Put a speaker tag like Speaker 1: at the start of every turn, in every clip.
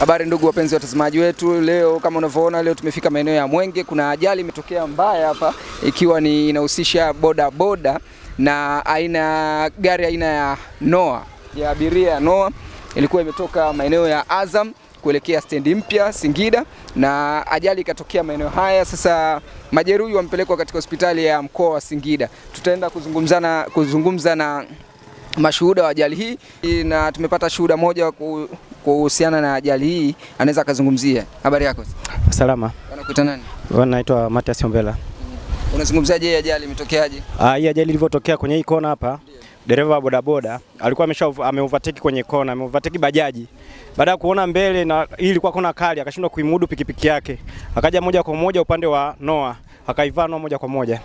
Speaker 1: Habari ndugu wapenzi watazamaji wetu, leo kama unavyoona, leo tumefika maeneo ya Mwenge. Kuna ajali imetokea mbaya hapa, ikiwa ni inahusisha boda boda na aina gari aina ya Noah ya abiria ya Noah, ilikuwa imetoka maeneo ya Azam kuelekea stendi mpya Singida, na ajali ikatokea maeneo haya. Sasa majeruhi wamepelekwa katika hospitali ya mkoa wa Singida. Tutaenda kuzungumzana kuzungumza na mashuhuda wa ajali hii na tumepata shuhuda moja ku- kuhusiana na ajali hii, anaweza akazungumzia. Habari yako?
Speaker 2: Salama,
Speaker 1: Wanakuita nani?
Speaker 2: naitwa Matias Ombela.
Speaker 1: Unazungumziaje hii ajali imetokea?je?
Speaker 2: Ah, hii ajali ilivyotokea kwenye hii kona hapa, dereva wa bodaboda alikuwa amesha ameovertake kwenye kona, ameovertake bajaji. Baada ya kuona mbele na hii ilikuwa kona kali, akashindwa kuimudu pikipiki yake, akaja moja kwa moja upande wa Noah, akaivaa Noah moja kwa moja.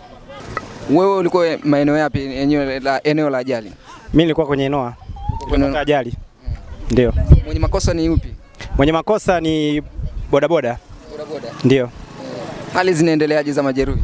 Speaker 1: Wewe ulikuwa maeneo yapi eneo la, eneo la ajali?
Speaker 2: Mimi nilikuwa kwenye Noah,
Speaker 1: Kwenye-
Speaker 2: nilipata ajali. Ndio,
Speaker 1: Mwenye makosa ni yupi?
Speaker 2: mwenye makosa ni bodaboda,
Speaker 1: Bodaboda.
Speaker 2: ndio.
Speaker 1: Hali zinaendeleaje za majeruhi?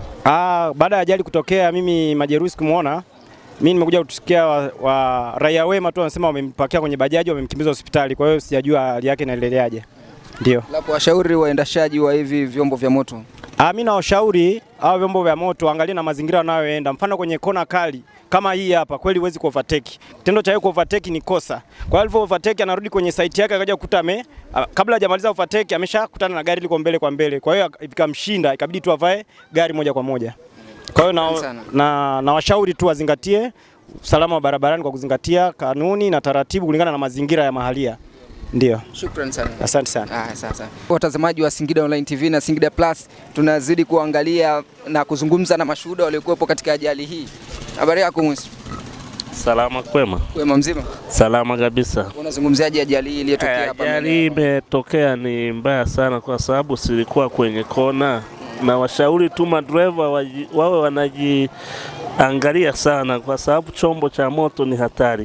Speaker 2: Ah, baada ya ajali kutokea, mimi majeruhi sikumuona. Mimi nimekuja kutusikia wa, wa raia wema tu wanasema wamempakia kwenye bajaji wamemkimbiza hospitali, kwa hiyo sijajua hali yake inaendeleaje. Ndio.
Speaker 1: Lapo washauri waendeshaji wa hivi vyombo vya moto.
Speaker 2: Ah, mimi nawashauri hao vyombo vya moto angalia na mazingira wanayoenda. Mfano kwenye kona kali kama hii hapa, kweli huwezi kuovertake. Kitendo cha yeye kuovertake ni kosa. Kwa hiyo alivyo overtake anarudi kwenye site yake akaja kukuta ame ah, kabla hajamaliza overtake ameshakutana na gari liko mbele kwa mbele. Kwa hiyo ikamshinda, ikabidi tu avae gari moja kwa moja. Kwa hiyo
Speaker 1: Asante
Speaker 2: na,
Speaker 1: sana.
Speaker 2: na, na washauri tu wazingatie usalama wa barabarani kwa kuzingatia kanuni na taratibu kulingana na mazingira ya mahalia. Ndio.
Speaker 1: Shukrani sana.
Speaker 2: Asante sana.
Speaker 1: Ah, sasa watazamaji wa Singida Online TV na Singida Plus, tunazidi kuangalia na kuzungumza na mashuhuda waliokuwepo katika ajali hii. Habari yako Mwisi?
Speaker 3: Salama kwema,
Speaker 1: Wema mzima?
Speaker 3: salama kabisa.
Speaker 1: Unazungumziaje ajali hii iliyotokea hapa?
Speaker 3: Ajali hii imetokea ni mbaya sana, kwa sababu silikuwa kwenye kona, na washauri tu madereva waji- wawe wanajiangalia sana, kwa sababu chombo cha moto ni hatari.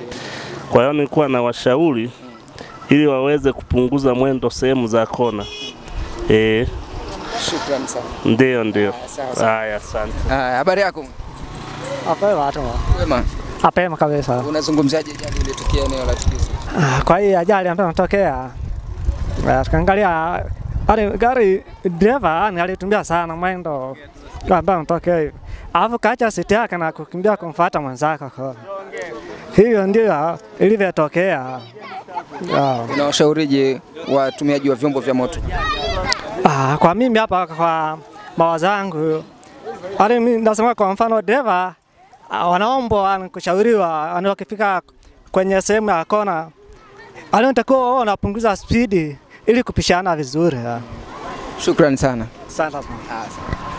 Speaker 3: Kwa hiyo nilikuwa na washauri ili waweze kupunguza mwendo sehemu za kona. Eh,
Speaker 1: Shukrani sana.
Speaker 3: ndio ndio.
Speaker 1: Sawa sawa.
Speaker 3: Haya, asante.
Speaker 1: Ah, habari yako?
Speaker 4: Apema tu.
Speaker 1: Wema,
Speaker 4: Apema kabisa.
Speaker 1: unazungumziaje ajali iliyotokea eneo la tukio?
Speaker 4: Ah, Kwa hii ajali ambayo inatokea ah, tukiangalia ali gari dereva yani alitumia sana mwendo ambao unatokea hivi, alafu kaacha siti yake na kukimbia kumfuata mwenzake. kwa- Hiyo ndio ilivyotokea. Ah,
Speaker 1: Unawashaurije watumiaji wa vyombo vya moto?
Speaker 4: Ah, kwa mimi hapa kwa mawazo yangu, yani mimi nasema kwa mfano dereva ah, wanaombwa yani kushauriwa yani wakifika kwenye sehemu ya kona, yani unatakiwa unapunguza spidi ili kupishana vizuri. ah.
Speaker 1: Shukrani sana.
Speaker 4: Asante sana.
Speaker 1: Ah, sawa.